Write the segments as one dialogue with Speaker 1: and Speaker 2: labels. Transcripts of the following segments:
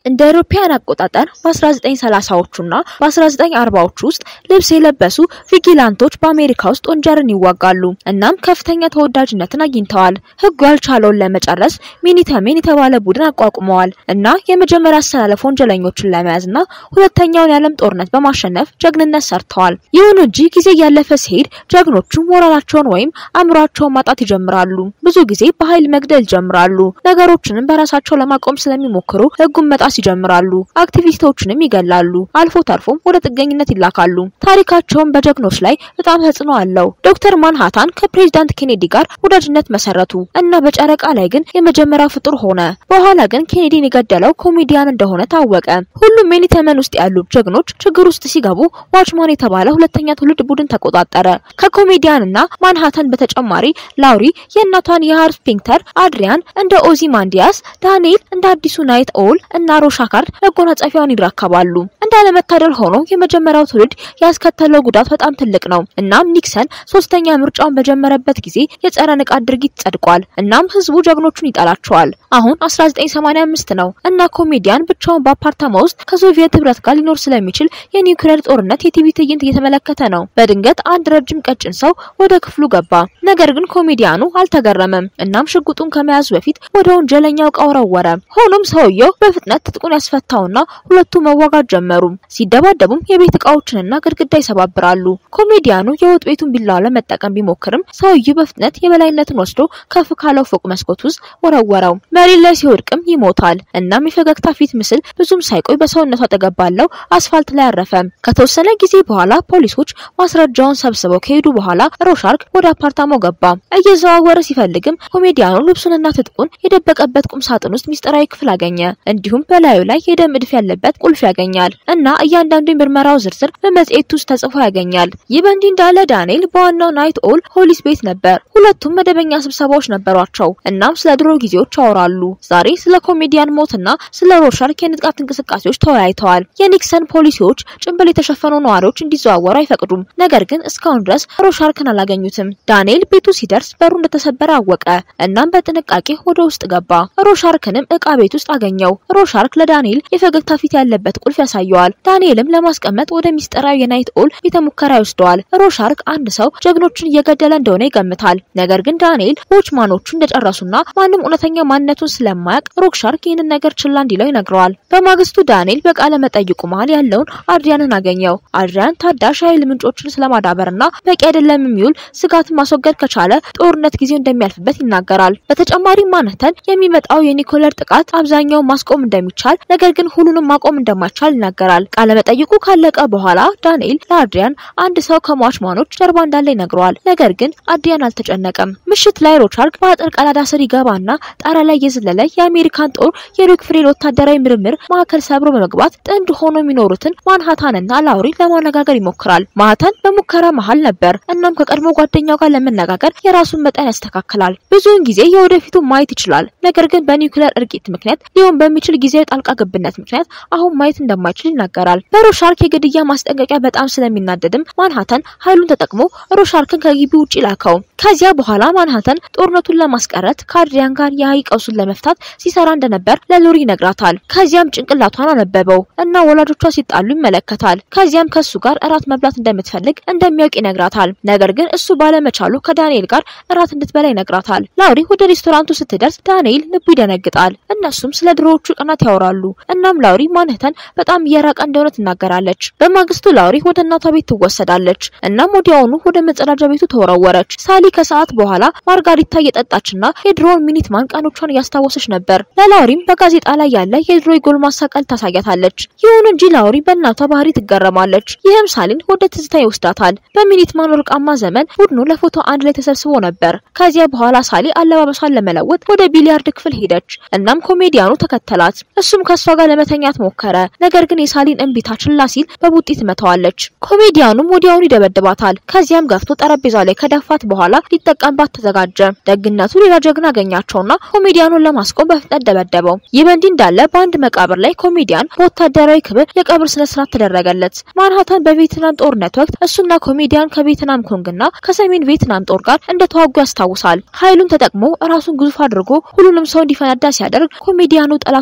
Speaker 1: እንደ አውሮፓውያን አቆጣጠር በ1930ዎቹና በ1940ዎቹ ውስጥ ልብስ የለበሱ ቪጊላንቶች በአሜሪካ ውስጥ ወንጀልን ይዋጋሉ። እናም ከፍተኛ ተወዳጅነትን አግኝተዋል። ህጉ ያልቻለውን ለመጨረስ ሚኒተሜን የተባለ ቡድን አቋቁመዋል እና የመጀመሪያ አሰላለፍ ወንጀለኞችን ለመያዝና ሁለተኛውን የዓለም ጦርነት በማሸነፍ ጀግንነት ሰርተዋል። ይሁን እንጂ ጊዜ እያለፈ ሲሄድ ጀግኖቹ ሞራላቸውን ወይም አእምሯቸውን ማጣት ይጀምራሉ። ብዙ ጊዜ በኃይል መግደል ይጀምራሉ። ነገሮችንም በራሳቸው ለማቆም ስለሚሞክሩ ህጉን መጣስ ይጀምራሉ። አክቲቪስቶችንም ይገላሉ። አልፎ ተርፎም ወደ ጥገኝነት ይላካሉ። ታሪካቸውን በጀግኖች ላይ በጣም ተጽዕኖ አለው። ዶክተር ማንሃታን ከፕሬዚዳንት ኬኔዲ ጋር ወዳጅነት መሰረቱ እና በጨረቃ ላይ ግን የመጀመሪያው ፍጡር ሆነ። በኋላ ግን ኬኔዲን የገደለው ኮሜዲያን እንደሆነ ታወቀ። ሁሉም ሜኒተመን ውስጥ ያሉ ጀግኖች ችግር ውስጥ ሲገቡ ዋችማን የተባለ ሁለተኛ ትውልድ ቡድን ተቆጣጠረ። ከኮሜዲያን እና ማንሃታን በተጨማሪ ላውሪ የእናቷን የሃርት ፒንክተር፣ አድሪያን እንደ ኦዚማንዲያስ፣ ዳንኤል እንደ አዲሱ ናይት ኦል እና ሮሻካርድ መጎናጸፊያውን ይረከባሉ። እንዳለመታደል ሆኖ የመጀመሪያው ትውልድ ያስከተለው ጉዳት በጣም ትልቅ ነው። እናም ኒክሰን ሶስተኛ ምርጫውን በጀመረበት ጊዜ የጸረ ንቃት ድርጊት ጸድቋል። እናም ህዝቡ ጀግኖቹን ይጠላቸዋል። አሁን 1985 ነው እና ኮሜዲያን ብቻውን በአፓርታማ ውስጥ ከሶቪየት ህብረት ጋር ሊኖር ስለሚችል የኒውክሌር ጦርነት የቲቪ ትዕይንት እየተመለከተ ነው። በድንገት አንድ ረጅም ቀጭን ሰው ወደ ክፍሉ ገባ። ነገር ግን ኮሜዲያኑ አልተገረመም። እናም ሽጉጡን ከመያዙ በፊት ወደ ወንጀለኛው እቃ ወረወረ። ሆኖም ሰውየው በፍጥነት ትጥቁን ያስፈታውና ሁለቱ መዋጋት ጀመሩ። ሲደባደቡም የቤት እቃዎችንና ግድግዳ ይሰባብራሉ። ኮሜዲያኑ የወጥ ቤቱን ቢላዋ ለመጠቀም ቢሞክርም ሰውየው በፍጥነት የበላይነትን ወስዶ ከፍ ካለው ፎቅ መስኮት ውስጥ ወረወረው። መሬት ላይ ሲወድቅም ይሞታል። እናም የፈገግታ ፊት ምስል ብዙም ሳይቆይ በሰውነቱ አጠገብ ባለው አስፋልት ላይ አረፈ። ከተወሰነ ጊዜ በኋላ ፖሊሶች ማስረጃውን ሰብስበው ከሄዱ በኋላ ሮሻርክ ወደ አፓርታማው ገባ። እየዘዋወረ ሲፈልግም ኮሜዲያኑ ልብሱንና ትጥቁን የደበቀበት ቁም ሳጥን ውስጥ ሚስጥራዊ ክፍል አገኘ። እንዲሁም በላዩ ላይ የደም እድፍ ያለበት ቁልፍ ያገኛል እና እያንዳንዱ የምርመራው ዝርዝር በመጽሔት ውስጥ ተጽፎ ያገኛል። ይህ በእንዲህ እንዳለ ዳንኤል በዋናው ናይት ኦል ሆሊስ ቤት ነበር። ሁለቱም መደበኛ ስብሰባዎች ነበሯቸው። እናም ስለ ድሮ ጊዜዎች ያወራሉ። ዛሬ ስለ ኮሜዲያን ሞትና ስለ ሮሻርክ የንጥቃት እንቅስቃሴዎች ተወያይተዋል። የኒክሰን ፖሊሲዎች ጭንብል የተሸፈኑ ነዋሪዎች እንዲዘዋወሩ አይፈቅዱም። ነገር ግን እስካሁን ድረስ ሮሻርክን አላገኙትም። ዳንኤል ቤቱ ሲደርስ በሩ እንደተሰበረ አወቀ። እናም በጥንቃቄ ወደ ውስጥ ገባ። ሮሻርክንም እቃ ቤት ውስጥ አገኘው። ሮሻርክ ለዳንኤል የፈገግታ ፊት ያለበት ቁልፍ ያሳየዋል። ዳንኤልም ለማስቀመጥ ወደ ሚስጥራዊ የናይት ኦል ቤተ ሙከራ ይወስደዋል። ሮሻርክ አንድ ሰው ጀግኖችን እየገደለ እንደሆነ ይገምታል። ነገር ግን ዳንኤል ዎችማኖቹ እንደጨረሱና ማንም እውነተኛ ማንነቱን ስለማያውቅ ሮክሻርክ ይህንን ነገር ችላ እንዲለው ይነግረዋል። በማግስቱ ዳንኤል በቃለ መጠይቁ መሃል ያለውን አድሪያንን አገኘው። አድሪያን ታዳሽ ኃይል ምንጮችን ስለማዳበርና በቂ አይደለም የሚውል ስጋትን ማስወገድ ከቻለ ጦርነት ጊዜው እንደሚያልፍበት ይናገራል። በተጨማሪም ማንተን የሚመጣው የኒኮለር ጥቃት አብዛኛውን ማስቆም እንደሚቻል ነገር ግን ሁሉንም ማቆም እንደማይቻል ይናገራል። ቃለ መጠይቁ ካለቀ በኋላ ዳንኤል ለአድሪያን አንድ ሰው ከሟችማኖች ጀርባ እንዳለ ይነግረዋል። ነገር ግን አድሪያን አልተጨነቀም። ምሽት ላይ ሮቻርክ በአጥር ቀዳዳ ስር ይገባና ጣራ ላይ የዘለለ የአሜሪካን ጦር የሮክፍሬል ወታደራዊ ምርምር ማዕከል ሰብሮ በመግባት ጥንድ ሆኖ የሚኖሩትን ማንሃታንና ላውሪ ለማነጋገር ይሞክራል። ማንሃታን በሙከራ መሃል ነበር። እናም ከቀድሞ ጓደኛው ጋር ለመነጋገር የራሱን መጠን ያስተካክላል። ብዙውን ጊዜ የወደፊቱን ማየት ይችላል። ነገር ግን በኒውክሌር እርቂት ምክንያት ሊሆን በሚችል ጊዜያዊ ጣልቃ ገብነት ምክንያት አሁን ማየት እንደማይችል ይናገራል። በሮሻርክ የግድያ ማስጠንቀቂያ በጣም ስለሚናደድም ማንሃተን ኃይሉን ተጠቅሞ ሮሻርክን ከግቢ ውጭ ላከው። ከዚያ በኋላ ማንሃተን ጦርነቱን ለማስቀረት ከአድሪያን ጋር የሀይቅ ቀውሱን ለመፍታት ሲሰራ እንደነበር ለሎሪ ይነግራታል። ከዚያም ጭንቅላቷን አነበበው እና ወላጆቿ ሲጣሉ ይመለከታል። ከዚያም ከሱ ጋር እራት መብላት እንደምትፈልግ እንደሚያውቅ ይነግራታል። ነገር ግን እሱ ባለመቻሉ ከዳንኤል ጋር እራት እንድትበላ ይነግራታል። ላውሪ ወደ ሬስቶራንቱ ስትደርስ ዳንኤል ልቡ ይደነግጣል። እነሱም ስለ ድሮዎቹ ቀናት ያወራሉ። እናም ላውሪ ማንሃተን በጣም እየራቀ እንደሆነ ትናገራለች። በማግስቱ ላውሪ ወደ እናቷ ቤት ትወሰዳለች። እናም ወዲያውኑ ወደ መጸዳጃ ቤቱ ተወረወረች። ሳሊ ከሰዓት በኋላ ማርጋሪታ እየጠጣችና የድሮውን ሚኒትማን ቀኖቿን እያስታወሰች ነበር። ለላውሪም በጋዜጣ ላይ ያለ የድሮ የጎልማሳ ቀልድ ታሳያታለች። ይሁን እንጂ ላውሪ በእናቷ ባህሪ ትገረማለች። ይህም ሳሊን ወደ ትዝታ ይወስዳታል። በሚኒትማን ወርቃማ ዘመን ቡድኑ ለፎቶ አንድ ላይ ተሰብስቦ ነበር። ከዚያ በኋላ ሳሊ አለባበሷን ለመለወጥ ወደ ቢሊያርድ ክፍል ሄደች። እናም ኮሜዲያኑ ተከተላት። እሱም ከእሷ ጋር ለመተኛት ሞከረ። ነገር ግን የሳሊን እምቢታ ችላ ሲል በቡጢ ትመታዋለች። ኮሜዲያኑም ወዲያውኑ ይደበድባታል። ከዚያም ገፍቶ ጠረጴዛ ላይ ከደፋት በኋላ ሊጠቀምባት ተዘጋጀ። ደግነቱ ሌላ ጀግና አገኛቸውና ኮሜዲያኑን ለማስቆም በፍጥነት ደበደበው። ይህ በእንዲህ እንዳለ በአንድ መቃብር ላይ ኮሜዲያን በወታደራዊ ክብር የቀብር ስነ ስርዓት ተደረገለት። ማንሃታን በቪየትናም ጦርነት ወቅት እሱና ኮሜዲያን ከቪየትናም ኮንግና ከሰሜን ቪየትናም ጦር ጋር እንደተዋጉ ያስታውሳል። ኃይሉን ተጠቅሞ ራሱን ግዙፍ አድርጎ ሁሉንም ሰው እንዲፈነዳ ሲያደርግ ኮሜዲያኑ ጠላቶቹን ለማ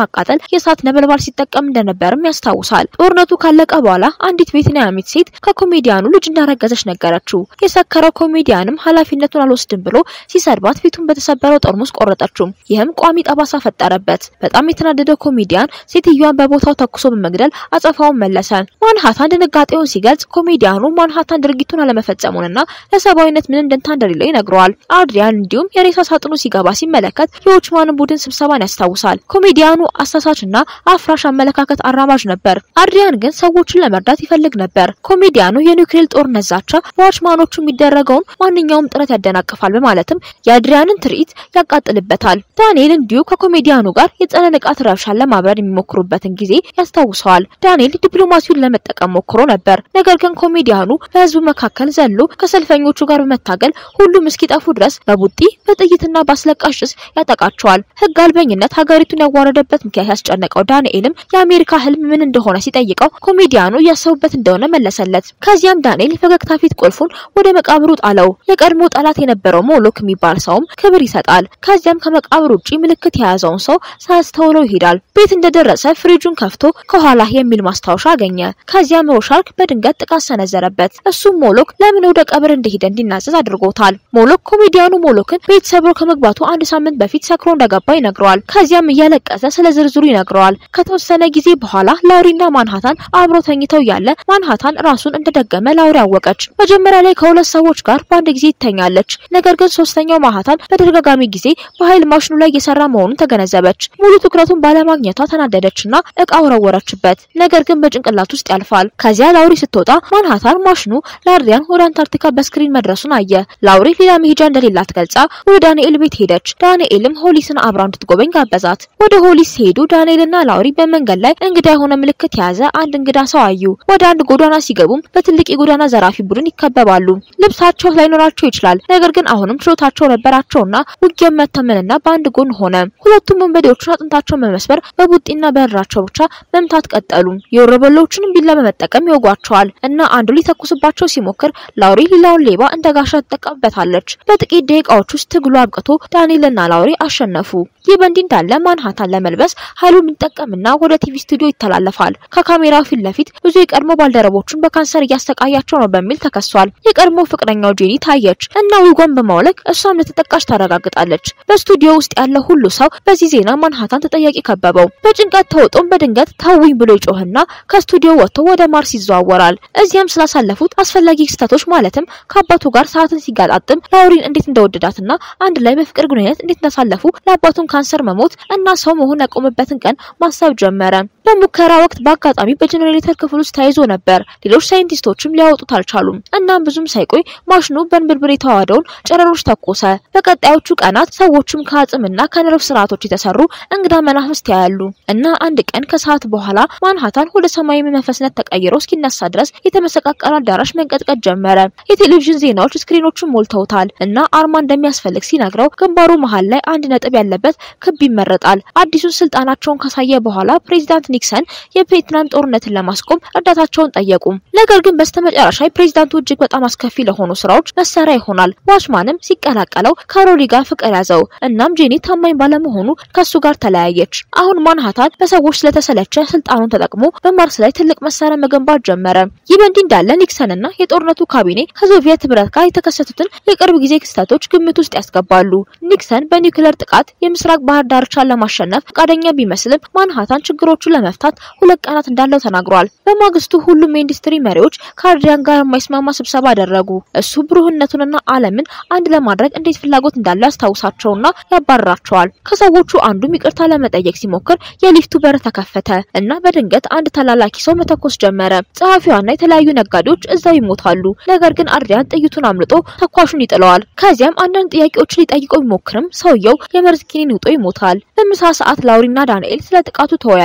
Speaker 1: ለማቃጠል የእሳት ነበልባል ሲጠቀም እንደነበርም ያስታውሳል። ጦርነቱ ካለቀ በኋላ አንዲት ቬትናሚት ሴት ከኮሜዲያኑ ልጅ እንዳረገዘች ነገረችው። የሰከረው ኮሜዲያንም ኃላፊነቱን አልወስድም ብሎ ሲሰድባት ፊቱን በተሰበረው ጠርሙስ ቆረጠችው። ይህም ቋሚ ጠባሳ ፈጠረበት። በጣም የተናደደው ኮሜዲያን ሴትዮዋን በቦታው ተኩሶ በመግደል አጸፋውን መለሰ። ማንሃታን ድንጋጤውን ሲገልጽ ኮሜዲያኑ ማንሃታን ድርጊቱን አለመፈጸሙንና ለሰብአዊነት ምን እንደንታ እንደሌለው ይነግረዋል። አድሪያን እንዲሁም የሬሳ ሳጥኑ ሲገባ ሲመለከት የዎችማንን ቡድን ስብሰባን ያስታውሳል። ኮሜዲያኑ አሳሳችና አፍራሽ አመለካከት አራማጅ ነበር። አድሪያን ግን ሰዎችን ለመርዳት ይፈልግ ነበር። ኮሜዲያኑ የኒውክሌር ጦርነት ዛቻ በዋችማኖቹ የሚደረገውን ማንኛውም ጥረት ያደናቅፋል በማለትም የአድሪያንን ትርኢት ያቃጥልበታል። ዳንኤል እንዲሁ ከኮሜዲያኑ ጋር የጸረ ንቃት ረብሻን ለማብረድ የሚሞክሩበትን ጊዜ ያስታውሰዋል። ዳንኤል ዲፕሎማሲውን ለመጠቀም ሞክሮ ነበር። ነገር ግን ኮሜዲያኑ በህዝቡ መካከል ዘሎ ከሰልፈኞቹ ጋር በመታገል ሁሉም እስኪጠፉ ድረስ በቡጢ በጥይትና በአስለቃሽ ጭስ ያጠቃቸዋል። ህግ አልበኝነት ሀገሪቱን ያዋረደበት ምክንያት ያስጨነቀው ዳንኤልም የአሜሪካ ህልም ምን እንደሆነ ሲጠይቀው ኮሜዲያኑ እያሰቡበት እንደሆነ መለሰለት። ከዚያም ዳንኤል የፈገግታ ፊት ቁልፉን ወደ መቃብሩ ጣለው። የቀድሞ ጠላት የነበረው ሞሎክ የሚባል ሰውም ክብር ይሰጣል። ከዚያም ከመቃብር ውጪ ምልክት የያዘውን ሰው ሳያስተውለው ይሄዳል። ቤት እንደደረሰ ፍሪጁን ከፍቶ ከኋላ የሚል ማስታወሻ አገኘ። ከዚያም ሮሻርክ በድንገት ጥቃት ሰነዘረበት። እሱም ሞሎክ ለምን ወደ ቀብር እንደሄደ እንዲናዘዝ አድርጎታል። ሞሎክ ኮሜዲያኑ ሞሎክን ቤት ሰብሮ ከመግባቱ አንድ ሳምንት በፊት ሰክሮ እንደገባ ይነግረዋል። ከዚያም እያለቀሰ ስለ ዝርዝሩ ይነግረዋል። ከተወሰነ ጊዜ በኋላ ላውሪና ማንሃታን አብሮ ተኝተው ያለ ማንሃታን ራሱን እንደደገመ ላውሪ አወቀች። መጀመሪያ ላይ ከሁለት ሰዎች ጋር በአንድ ጊዜ ትተኛለች። ነገር ግን ሶስተኛው ማንሃታን በተደጋጋሚ ጊዜ በኃይል ማሽኑ ላይ እየሰራ መሆኑን ተገነዘበች። ሙሉ ትኩረቱን ባለማግኘቷ ተናደደችና እቃ ወረወረችበት። ነገር ግን በጭንቅላት ውስጥ ያልፋል። ከዚያ ላውሪ ስትወጣ ማንሃታን ማሽኑ ለአድሪያን ወደ አንታርክቲካ በስክሪን መድረሱን አየ። ላውሪ ሌላ መሄጃ እንደሌላት ገልጻ ወደ ዳንኤል ቤት ሄደች። ዳንኤልም ሆሊስን አብራ እንድትጎበኝ ጋበዛት። ወደ ሆሊስ ሲሄዱ ዳንኤልና ላውሪ በመንገድ ላይ እንግዳ የሆነ ምልክት የያዘ አንድ እንግዳ ሰው አዩ። ወደ አንድ ጎዳና ሲገቡም በትልቅ የጎዳና ዘራፊ ቡድን ይከበባሉ። ልብሳቸው ላይኖራቸው ይችላል፣ ነገር ግን አሁንም ችሎታቸው ነበራቸውና ውጊያው መተመንና በአንድ ጎን ሆነ። ሁለቱም ወንበዴዎቹን አጥንታቸውን በመስበር በቡጢና በእራቸው ብቻ መምታት ቀጠሉ። የወረበሎቹንም ቢላ በመጠቀም ይወጓቸዋል እና አንዱ ሊተኩስባቸው ሲሞክር ላውሪ ሌላውን ሌባ እንደ ጋሻ ትጠቀምበታለች። በጥቂት ደቂቃዎች ውስጥ ትግሉ አብቅቶ ዳንኤልና ላውሪ አሸነፉ። ይህ በእንዲህ እንዳለ ማንሃታን ለመልበስ ኃይሉን ይጠቀምና ወደ ቲቪ ስቱዲዮ ይተላለፋል። ከካሜራው ፊት ለፊት ብዙ የቀድሞ ባልደረቦቹን በካንሰር እያሰቃያቸው ነው በሚል ተከሷል። የቀድሞ ፍቅረኛው ጄኒ ታየች እና ዊጓን በማውለቅ እሷም ለተጠቃሽ ታረጋግጣለች። በስቱዲዮ ውስጥ ያለ ሁሉ ሰው በዚህ ዜና ማንሃታን ተጠያቂ ከበበው። በጭንቀት ተውጦም በድንገት ተውኝ ብሎ ይጮህና ከስቱዲዮ ወጥቶ ወደ ማርስ ይዘዋወራል። እዚያም ስላሳለፉት አስፈላጊ ክስተቶች ማለትም ከአባቱ ጋር ሰዓትን ሲጋጣጥም ላውሪን እንዴት እንደወደዳትና አንድ ላይ በፍቅር ግንኙነት እንዴት እንዳሳለፉ ለአባቱን ካንሰር መሞት እና ሰው መሆን ያቆመበትን ቀን ማሰብ ጀመረ። በሙከራ ወቅት በአጋጣሚ በጄኔሬተር ክፍል ውስጥ ተይዞ ነበር። ሌሎች ሳይንቲስቶችም ሊያወጡት አልቻሉም። እናም ብዙም ሳይቆይ ማሽኑ በንብርብር የተዋሃደውን ጨረሮች ተኮሰ። በቀጣዮቹ ቀናት ሰዎችም ከአጽምና ከነርቭ ስርዓቶች የተሰሩ እንግዳ መናፍስት ያያሉ እና አንድ ቀን ከሰዓት በኋላ ማንሃታን ወደ ሰማያዊ መንፈስነት ተቀይሮ እስኪነሳ ድረስ የተመሰቃቀለ አዳራሽ መንቀጥቀጥ ጀመረ። የቴሌቪዥን ዜናዎች ስክሪኖቹን ሞልተውታል እና አርማ እንደሚያስፈልግ ሲነግረው ግንባሩ መሃል ላይ አንድ ነጥብ ያለበት ክብ ይመረጣል። አዲሱን ስልጣናቸውን ካሳየ በኋላ ፕሬዚዳንት ኒክሰን የቪየትናም ጦርነትን ለማስቆም እርዳታቸውን ጠየቁ። ነገር ግን በስተመጨረሻ ፕሬዚዳንቱ እጅግ በጣም አስከፊ ለሆኑ ስራዎች መሳሪያ ይሆናል። ዋችማንም ሲቀላቀለው ካሮሊ ጋር ፍቅር ያዘው። እናም ጄኒ ታማኝ ባለመሆኑ ከሱ ጋር ተለያየች። አሁን ማንሃታን በሰዎች ስለተሰለቸ ስልጣኑን ተጠቅሞ በማርስ ላይ ትልቅ መሳሪያ መገንባት ጀመረ። ይህ በእንዲህ እንዳለ ኒክሰንና የጦርነቱ ካቢኔ ከሶቪየት ህብረት ጋር የተከሰቱትን የቅርብ ጊዜ ክስተቶች ግምት ውስጥ ያስገባሉ። ኒክሰን በኒውክሌር ጥቃት የምስራቅ ባህር ዳርቻን ለማሸነፍ ፈቃደኛ ቢመስልም ማንሃታን ችግሮቹን ለመፍታት ሁለት ቀናት እንዳለው ተናግሯል። በማግስቱ ሁሉም የኢንዱስትሪ መሪዎች ከአድሪያን ጋር የማይስማማ ስብሰባ አደረጉ። እሱ ብሩህነቱንና ዓለምን አንድ ለማድረግ እንዴት ፍላጎት እንዳለው ያስታውሳቸውና ያባርራቸዋል። ከሰዎቹ አንዱም ይቅርታ ለመጠየቅ ሲሞክር የሊፍቱ በር ተከፈተ እና በድንገት አንድ ተላላኪ ሰው መተኮስ ጀመረ። ጸሐፊዋና የተለያዩ ነጋዴዎች እዛው ይሞታሉ። ነገር ግን አድሪያን ጥይቱን አምልጦ ተኳሹን ይጥለዋል። ከዚያም አንዳንድ ጥያቄዎችን ሊጠይቀው ቢሞክርም ሰውየው የመርዝ ኪኒን ውጦ ይሞታል። በምሳ ሰዓት ላውሪና ዳንኤል ስለ ጥቃቱ ተወያዩ።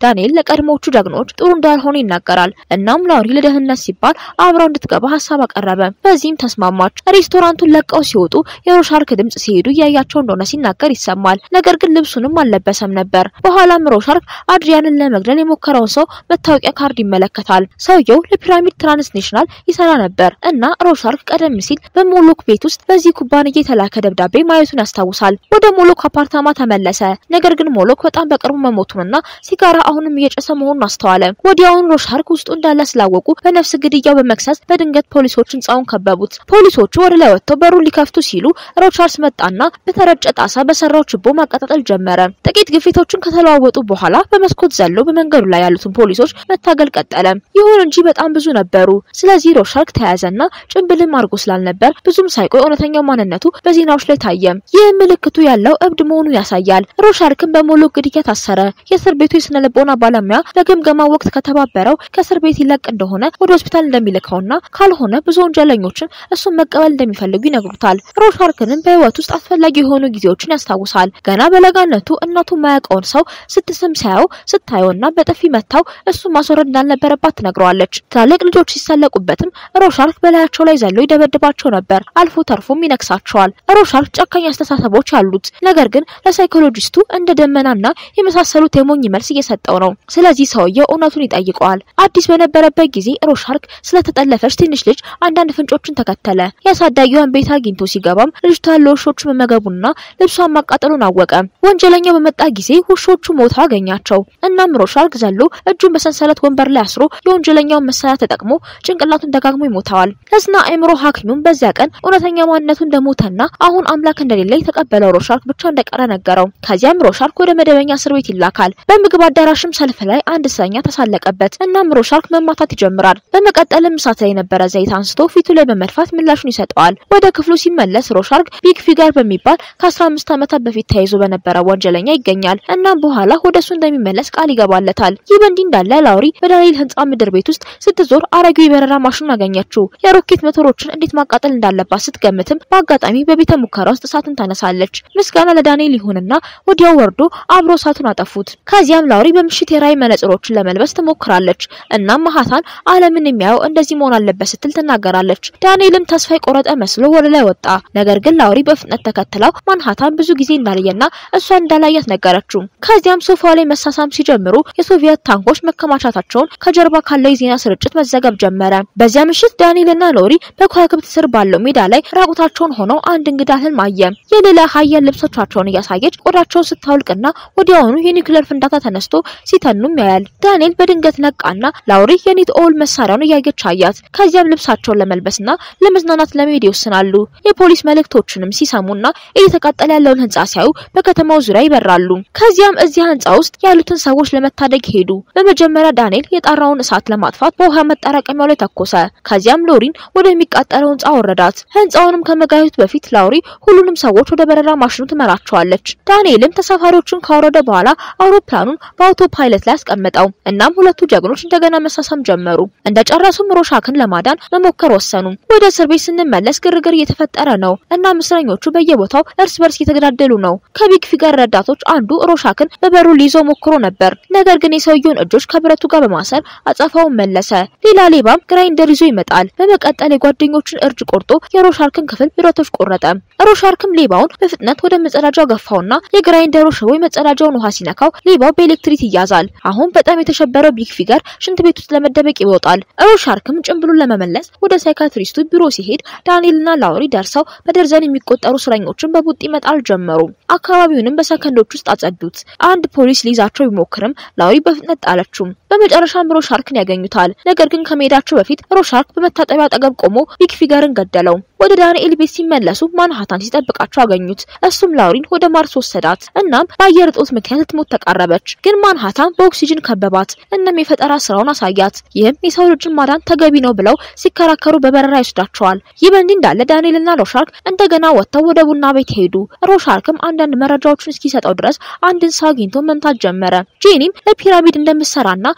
Speaker 1: ዳንኤል ለቀድሞዎቹ ጀግኖች ጥሩ እንዳልሆነ ይናገራል። እናም ላውሪ ለደህንነት ሲባል አብረው እንድትገባ ሀሳብ አቀረበ። በዚህም ተስማማች። ሬስቶራንቱን ለቀው ሲወጡ የሮሻርክ ድምጽ ሲሄዱ እያያቸው እንደሆነ ሲናገር ይሰማል። ነገር ግን ልብሱንም አልለበሰም ነበር። በኋላም ሮሻርክ አድሪያንን ለመግደል የሞከረውን ሰው መታወቂያ ካርድ ይመለከታል። ሰውየው ለፒራሚድ ትራንስኔሽናል ይሰራ ነበር እና ሮሻርክ ቀደም ሲል በሞሎክ ቤት ውስጥ በዚህ ኩባንያ የተላከ ደብዳቤ ማየቱን ያስታውሳል። ወደ ሞሎክ አፓርታማ ተመለሰ። ነገር ግን ሞሎክ በጣም በቅርቡ መሞቱንና ሲጋራ አሁንም እየጨሰ መሆኑን አስተዋለ። ወዲያውኑ ሮሻርክ ውስጡ እንዳለ ስላወቁ በነፍስ ግድያው በመክሰስ በድንገት ፖሊሶች ህንጻውን ከበቡት። ፖሊሶቹ ወደ ላይ ወጥተው በሩን ሊከፍቱ ሲሉ ሮቻርስ መጣና በተረጨ ጣሳ በሰራው ችቦ ማቀጣጠል ጀመረ። ጥቂት ግፊቶችን ከተለዋወጡ በኋላ በመስኮት ዘሎ በመንገዱ ላይ ያሉትን ፖሊሶች መታገል ቀጠለ። ይሁን እንጂ በጣም ብዙ ነበሩ። ስለዚህ ሮሻርክ ተያዘና ጭንብልም አድርጎ ስላልነበር ብዙም ሳይቆይ እውነተኛው ማንነቱ በዜናዎች ላይ ታየ። ይህ ምልክቱ ያለው እብድ መሆኑን ያሳያል። ሮሻርክን በሞሎክ ግድያ ታሰረ። የእስር ቤቱ የስነ ልቦና ባለሙያ በግምገማ ወቅት ከተባበረው ከእስር ቤት ይለቅ እንደሆነ ወደ ሆስፒታል እንደሚልከውና ካልሆነ ብዙ ወንጀለኞችን እሱን መቀበል እንደሚፈልጉ ይነግሩታል። ሮሻርክንም በህይወት ውስጥ አስፈላጊ የሆኑ ጊዜዎችን ያስታውሳል። ገና በለጋነቱ እናቱ ማያውቀውን ሰው ስትስም ሲያየው ስታየውና በጥፊ መታው እሱ ማስወረድ እንዳልነበረባት ትነግረዋለች። ትላልቅ ልጆች ሲሰለቁበትም ሮሻርክ በላያቸው ላይ ዘሎ ይደበድባቸው ነበር። አልፎ ተርፎም ይነክሳቸዋል። ሮሻርክ ጨካኝ አስተሳሰቦች አሉት። ነገር ግን ለሳይኮሎጂስቱ እንደ ደመናና የመሳሰሉት የሞኝ መልስ እየሰጠው ነው። ስለዚህ ሰውየው እውነቱን ይጠይቀዋል። አዲስ በነበረበት ጊዜ ሮሻርክ ስለተጠለፈች ትንሽ ልጅ አንዳንድ ፍንጮችን ተከተለ። የአሳዳጊዋን ቤት አግኝቶ ሲገባም ልጅቷ ለውሾቹ መመገቡና ልብሷን ማቃጠሉን አወቀ። ወንጀለኛው በመጣ ጊዜ ውሾቹ ሞታ አገኛቸው። እናም ሮሻርክ ዘሎ እጁን በሰንሰለት ወንበር ላይ አስሮ የወንጀለኛውን መሳሪያ ተጠቅሞ ጭንቅላቱን ደጋግሞ ይሞታዋል። ለስና አእምሮ ሐኪሙም በዚያ ቀን እውነተኛ ማንነቱ እንደሞተና አሁን አምላክ እንደሌለ የተቀበለው ሮሻርክ ብቻ እንደቀረ ነገረው። ከዚያም ሮሻርክ ወደ መደበኛ እስር ቤት ይላካል። በምግብ አዳራሽም ሰልፍ ላይ አንድ እስረኛ ተሳለቀበት። እናም ሮሻርክ መማታት ይጀምራል። በመቀጠልም እሳት ላይ የነበረ ዘይት አንስቶ ፊቱ ላይ በመድፋት ምላሹን ይሰጠዋል። ወደ ክፍሉ ሲመለስ ሮሻርክ ቢግ ፊገር በሚባል ከ15 ዓመታት በፊት ተይዞ በነበረ ወንጀለኛ ይገኛል። እናም በኋላ ወደ እሱ እንደሚመለስ ቃል ይገባለታል። ይህ በእንዲህ እንዳለ ላውሪ በዳንኤል ህንጻ ምድር ቤት ውስጥ ስትዞር አረጌው የበረራ ማሽኑን አገኘችው። የሮኬት ሞተሮችን እንዴት ማቃጠል እንዳለባት ስትገምትም በአጋጣሚ በቤተ ሙከራ ውስጥ እሳትን ታነሳለች። ምስጋና ለዳንኤል ይሁንና ወዲያው ወርዶ አብሮ እሳቱን አጠፉት። ከዚያም ላውሪ በምሽት የራእይ መነጽሮችን ለመልበስ ትሞክራለች። እናም ማሃታን ዓለምን የሚያየው እንደዚህ መሆን አለበት ስትል ትናገራለች። ዳንኤልም ተስፋ የቆረጠ መስሎ ወደ ላይ ወጣ። ነገር ግን ላውሪ በፍጥነት ተከትለው ማንሃታን ብዙ ጊዜ እንዳለየና እሷን እንዳላያት ነገረችው። ከዚያም ሶፋ ላይ መሳሳም ሲጀምሩ የሶቪየት ታንኮች መከማቻታቸውን ከጀርባ ካለው የዜና ስርጭት መዘገብ ጀመረ። በዚያ ምሽት ዳንኤልና ሎሪ በከዋክብት ስር ባለው ሜዳ ላይ ራቁታቸውን ሆነው አንድ እንግዳ ህልም አየ። የሌላ ሀያል ልብሶቻቸውን እያሳየች ቆዳቸውን ስታውልቅና ወዲያውኑ የኒውክሌር ፍንዳታ ተነስቶ ሲተኑም ያያል። ዳንኤል በድንገት ነቃና ላውሪ የኒት ኦል መሳሪያውን እያየች አያት። ከዚያም ልብሳቸውን ለመልበስና ለመዝናናት ለመሄድ ይወስናሉ። የፖሊስ መልእክቶችንም ሲሰሙና እየተቃጠለ ያለውን ህንጻ ሲያዩ በከተማው ዙሪያ ይበራሉ። ከዚያም እዚያ ህንጻ ውስጥ ያሉትን ሰዎች ለመታደግ ሄዱ። በመጀመሪያ ዳንኤል የጣራውን እሳት ለማጥፋት በውሃ መጠራቀሚያው ላይ ተኮሰ። ከዚያም ሎሪን ወደሚቃጠለው ህንጻ ወረዳት። ህንጻውንም ከመጋየቱ በፊት ላውሪ ሁሉንም ሰዎች ወደ በረራ ማሽኑ ትመራቸዋለች። ዳንኤልም ተሳፋሪዎቹን ካወረደ በኋላ አውሮፕላኑን በአውቶ ፓይለት ላይ አስቀመጠው። እናም ሁለቱ ጀግኖች እንደገና መሳሳም ጀመሩ። እንደጨረሱም ሮሻክን ለማዳን መሞከር ወሰኑ። ወደ እስር ቤት ስንመለስ ግርግር እየተፈጠረ ነው። እናም እስረኞቹ በየቦታው እርስ በርስ እየተገዳደሉ ነው። ከቢግ ፊገር ረዳቶች አንዱ ሮሻክን በበሩ ሊይዘው ሞክሮ ነበር። ነገር ግን የሰውየውን እጆች ከብረቱ ጋር በማሰር አጸፋውን መለሰ። ሌላ ሌባም ግራይንደር ይዞ ይመጣል። በመቀጠል የጓደኞቹን እርጅ ቆርጦ የሮሻርክን ክፍል ብረቶች ቆረጠ። ሮሻርክም ሌባውን በፍጥነት ወደ መጸዳጃው ገፋውና የግራይንደሩ ሽቦ የመጸዳጃውን ውሃ ሲነካው ሌባው በኤሌክትሪክ ይያዛል። አሁን በጣም የተሸበረው ቢግ ፊገር ሽንት ቤት ውስጥ ለመደበቅ ይወጣል። ሮሻርክም ጭንብሉን ለመመለስ ወደ ሳይካትሪስቱ ቢሮ ሲሄድ ዳንኤልና ላውሪ ደርሰው በደርዘን የሚቆጠሩ እስረኞችን በቡጢ መጣል ጀመሩ። አካባቢውንም በሰከንዶች ውስጥ አጸዱት። አንድ ፖሊስ ሊይዛቸው ቢሞክርም ላውሪ በፍጥነት ጣለችው። በመጨረሻም ሮሻርክን ያገኙታል። ነገር ግን ከመሄዳቸው በፊት ሮሻርክ በመታጠቢያ አጠገብ ቆሞ ቢግ ፊገርን ገደለው። ወደ ዳንኤል ቤት ሲመለሱ ማንሃታን ሲጠብቃቸው አገኙት። እሱም ላውሪን ወደ ማርስ ወሰዳት። እናም በአየር እጦት ምክንያት ልትሞት ተቃረበች። ግን ማንሃታን በኦክሲጅን ከበባት። እናም የፈጠራ ስራውን አሳያት። ይህም የሰው ልጅን ማዳን ተገቢ ነው ብለው ሲከራከሩ በበረራ ይወስዳቸዋል። ይህ በእንዲህ እንዳለ ዳንኤልና ሮሻርክ እንደገና ወጥተው ወደ ቡና ቤት ሄዱ። ሮሻርክም አንዳንድ መረጃዎችን እስኪሰጠው ድረስ አንድን ሰው አግኝቶ መምታት ጀመረ። ጄኒም ለፒራሚድ እንደምትሰራና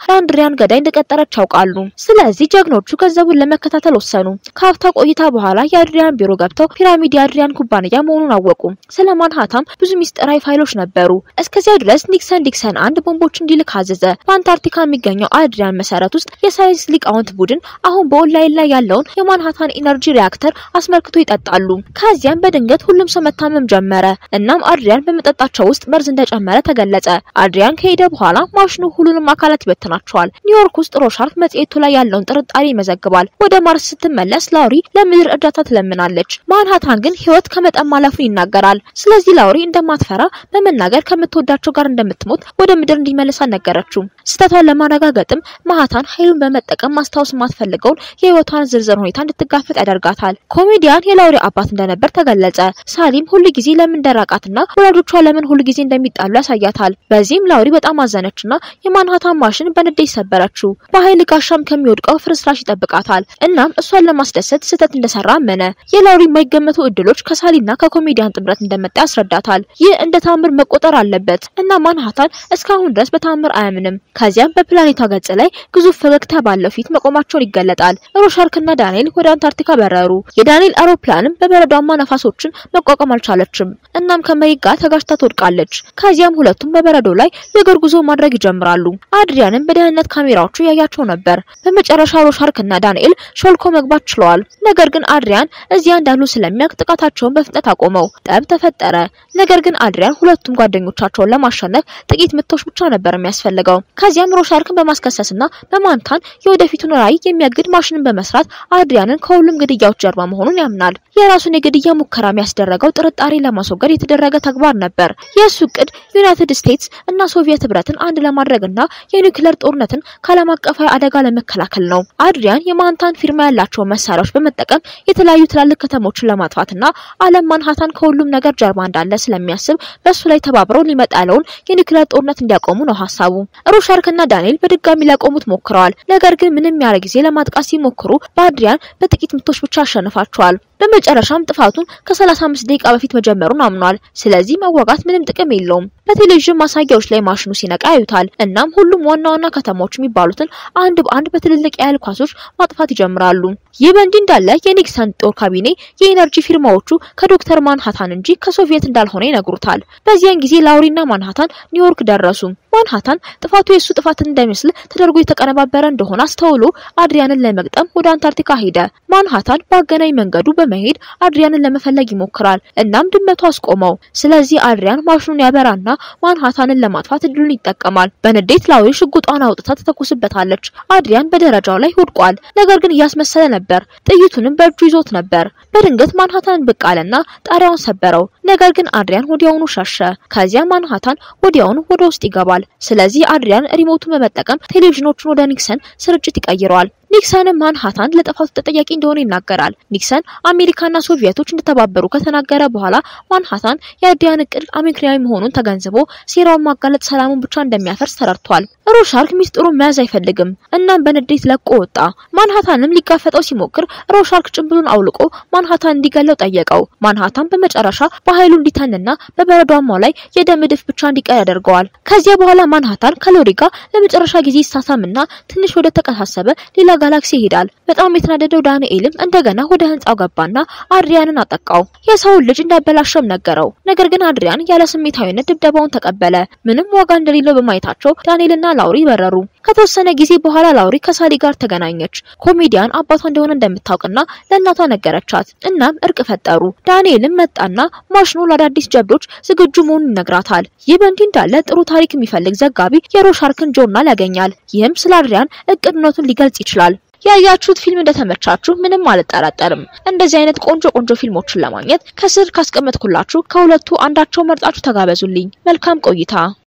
Speaker 1: ለአድሪያን ገዳይ እንደቀጠረች ያውቃሉ። ስለዚህ ጀግኖቹ ገንዘቡን ለመከታተል ወሰኑ። ከሀፍታ ቆይታ በኋላ የአድሪያን ቢሮ ገብተው ፒራሚድ የአድሪያን ኩባንያ መሆኑን አወቁ። ስለ ማንሃታም ብዙ ሚስጥራዊ ፋይሎች ነበሩ። እስከዚያ ድረስ ኒክሰን ዲክሰን አንድ ቦምቦች እንዲልክ አዘዘ። በአንታርክቲካ የሚገኘው አድሪያን መሰረት ውስጥ የሳይንስ ሊቃውንት ቡድን አሁን በኦንላይን ላይ ያለውን የማንሃታን ኢነርጂ ሪያክተር አስመልክቶ ይጠጣሉ። ከዚያም በድንገት ሁሉም ሰው መታመም ጀመረ። እናም አድሪያን በመጠጣቸው ውስጥ መርዝ እንደጨመረ ተገለጸ። አድሪያን ከሄደ በኋላ ማሽኑ ሁሉንም አካላት ይበትናቸዋል። ኒውዮርክ ውስጥ ሮሻርክ መጽሔቱ ላይ ያለውን ጥርጣሬ ይመዘግባል። ወደ ማርስ ስትመለስ ላውሪ ለምድር እርዳታ ትለምናለች። ማንሃታን ግን ህይወት ከመጠን ማለፉን ይናገራል። ስለዚህ ላውሪ እንደማትፈራ በመናገር ከምትወዳቸው ጋር እንደምትሞት ወደ ምድር እንዲመለስ አልነገረችው። ስህተቷን ለማረጋገጥም ማሃታን ኃይሉን በመጠቀም ማስታወስ የማትፈልገውን የህይወቷን ዝርዝር ሁኔታ እንድትጋፈጥ ያደርጋታል። ኮሜዲያን የላውሪ አባት እንደነበር ተገለጸ። ሳሊም ሁል ጊዜ ለምን እንደራቃትና ወላጆቿ ለምን ሁል ጊዜ እንደሚጣሉ ያሳያታል። በዚህም ላውሪ በጣም አዘነችና የማንሃታን ማሽን በንዴት ሰበረችው። በኃይል ጋሻም ከሚወድቀው ፍርስራሽ ይጠብቃታል። እናም እሷን ለማስደሰት ስህተት እንደሰራ አመነ። የላውሪ የማይገመቱ እድሎች ከሳሊና ከኮሜዲያን ጥምረት እንደመጣ ያስረዳታል። ይህ እንደ ታምር መቆጠር አለበት እና ማንሃታን እስካሁን ድረስ በታምር አያምንም። ከዚያም በፕላኔቷ ገጽ ላይ ግዙፍ ፈገግታ ባለው ፊት መቆማቸውን ይገለጣል። ሮሻርክና ዳንኤል ወደ አንታርክቲካ በረሩ። የዳንኤል አውሮፕላንም በበረዷማ ነፋሶችን መቋቋም አልቻለችም። እናም ከመሬት ጋር ተጋጭታ ትወድቃለች። ከዚያም ሁለቱም በበረዶ ላይ የእግር ጉዞ ማድረግ ይጀምራሉ። አድሪያንም በደህንነት ካሜራዎቹ ያያቸው ነበር። በመጨረሻ ሮሻርክና ዳንኤል ሾልኮ መግባት ችለዋል። ነገር ግን አድሪያን እዚያ እንዳሉ ስለሚያውቅ ጥቃታቸውን በፍጥነት አቆመው። ጠብ ተፈጠረ። ነገር ግን አድሪያን ሁለቱም ጓደኞቻቸውን ለማሸነፍ ጥቂት ምቶች ብቻ ነበር የሚያስፈልገው። ከዚያም ሮሻርክን በማስከሰስና በማንታን የወደፊቱን ራዕይ የሚያግድ ማሽንን በመስራት አድሪያንን ከሁሉም ግድያዎች ጀርባ መሆኑን ያምናል። የራሱን የግድያ ሙከራ የሚያስደረገው ጥርጣሬ ለማስወገድ የተደረገ ተግባር ነበር። የእሱ እቅድ ዩናይትድ ስቴትስ እና ሶቪየት ህብረትን አንድ ለማድረግና የኒውክሌር ጦርነትን ከዓለም አቀፋዊ አደጋ ለመከላከል ነው። አድሪያን የማንታን ፊርማ ያላቸውን መሳሪያዎች በመጠቀም የተለያዩ ትላልቅ ከተሞችን ለማጥፋትና ዓለም ማንሃታን ከሁሉም ነገር ጀርባ እንዳለ ስለሚያስብ በእሱ ላይ ተባብረው ሊመጣ ያለውን የኒውክሌር ጦርነት እንዲያቆሙ ነው ሀሳቡ። ሮሻርክና ዳንኤል በድጋሚ ሊያቆሙት ሞክረዋል። ነገር ግን ምንም ያለ ጊዜ ለማጥቃት ሲሞክሩ በአድሪያን በጥቂት ምቶች ብቻ ያሸንፋቸዋል። በመጨረሻም ጥፋቱን ከ35 ደቂቃ በፊት መጀመሩን አምኗል። ስለዚህ መዋጋት ምንም ጥቅም የለውም። በቴሌቪዥን ማሳያዎች ላይ ማሽኑ ሲነቃ ያዩታል። እናም ሁሉም ዋና ዋና ከተሞች የሚባሉትን አንድ በአንድ በትልልቅ የኃይል ኳሶች ማጥፋት ይጀምራሉ። ይህ በእንዲህ እንዳለ የኒክሰን ጦር ካቢኔ የኢነርጂ ፊርማዎቹ ከዶክተር ማንሃታን እንጂ ከሶቪየት እንዳልሆነ ይነግሩታል። በዚያን ጊዜ ላውሪና ማንሃታን ኒውዮርክ ደረሱ። ማንሃታን ጥፋቱ የእሱ ጥፋት እንዳይመስል ተደርጎ የተቀነባበረ እንደሆነ አስተውሎ አድሪያንን ለመግጠም ወደ አንታርክቲካ ሄደ። ማንሃታን በአገናኝ መንገዱ በመሄድ አድሪያንን ለመፈለግ ይሞክራል። እናም ድመቱ አስቆመው። ስለዚህ አድሪያን ማሽኑን ያበራና ማንሃታንን ለማጥፋት እድሉን ይጠቀማል። በንዴት ላውሪ ሽጉጧን አውጥታ ትተኩስበታለች። አድሪያን በደረጃው ላይ ወድቋል። ነገር ግን እያስመሰለ ነበር። ጥይቱንም በእጁ ይዞት ነበር። በድንገት ማንሃታን ብቅ አለና ጣሪያውን ሰበረው። ነገር ግን አድሪያን ወዲያውኑ ሸሸ። ከዚያ ማንሃታን ወዲያውኑ ወደ ውስጥ ይገባል። ስለዚህ አድሪያን ሪሞቱን በመጠቀም ቴሌቪዥኖቹን ወደ ኒክሰን ስርጭት ይቀይረዋል። ኒክሰንም ማንሃታን ለጥፋቱ ተጠያቂ እንደሆነ ይናገራል። ኒክሰን አሜሪካና ሶቪየቶች እንደተባበሩ ከተናገረ በኋላ ማንሃታን የአድሪያን እቅድ አሜሪካዊ መሆኑን ተገንዝቦ ሴራውን ማጋለጥ ሰላሙን ብቻ እንደሚያፈርስ ተረድቷል። ሮሻርክ ሚስጥሩን መያዝ አይፈልግም። እናም በንዴት ለቆ ወጣ። ማንሃታንም ሊጋፈጠው ሲሞክር ሮሻርክ ጭንብሉን አውልቆ ማንሃታን እንዲገለው ጠየቀው። ማንሃታን በመጨረሻ በኃይሉ እንዲተንና በበረዷማው ላይ የደም እድፍ ብቻ እንዲቀር ያደርገዋል። ከዚያ በኋላ ማንሃታን ከሎሪ ጋር ለመጨረሻ ጊዜ ይሳሳምና ትንሽ ወደ ተቀሳሰበ ሌላ ጋላክሲ ይሄዳል። በጣም የተናደደው ዳንኤልም እንደገና ወደ ህንጻው ገባና አድሪያንን አጠቃው። የሰውን ልጅ እንዳበላሸም ነገረው። ነገር ግን አድሪያን ያለ ስሜታዊነት ድብደባውን ተቀበለ። ምንም ዋጋ እንደሌለው በማየታቸው ዳንኤልና ላውሪ በረሩ። ከተወሰነ ጊዜ በኋላ ላውሪ ከሳሊ ጋር ተገናኘች። ኮሜዲያን አባቷ እንደሆነ እንደምታውቅና ለእናቷ ነገረቻት። እናም እርቅ ፈጠሩ። ዳንኤልም መጣና ማሽኑ ለአዳዲስ ጀብዶች ዝግጁ መሆኑን ይነግራታል። ይህ በእንዲህ እንዳለ ጥሩ ታሪክ የሚፈልግ ዘጋቢ የሮሻርክን ጆርናል ያገኛል። ይህም ስለ አድሪያን እቅድነቱን ሊገልጽ ይችላል። ያያችሁት ፊልም እንደተመቻችሁ ምንም አልጠራጠርም። እንደዚህ አይነት ቆንጆ ቆንጆ ፊልሞችን ለማግኘት ከስር ካስቀመጥኩላችሁ ከሁለቱ አንዳቸው መርጣችሁ ተጋበዙልኝ። መልካም ቆይታ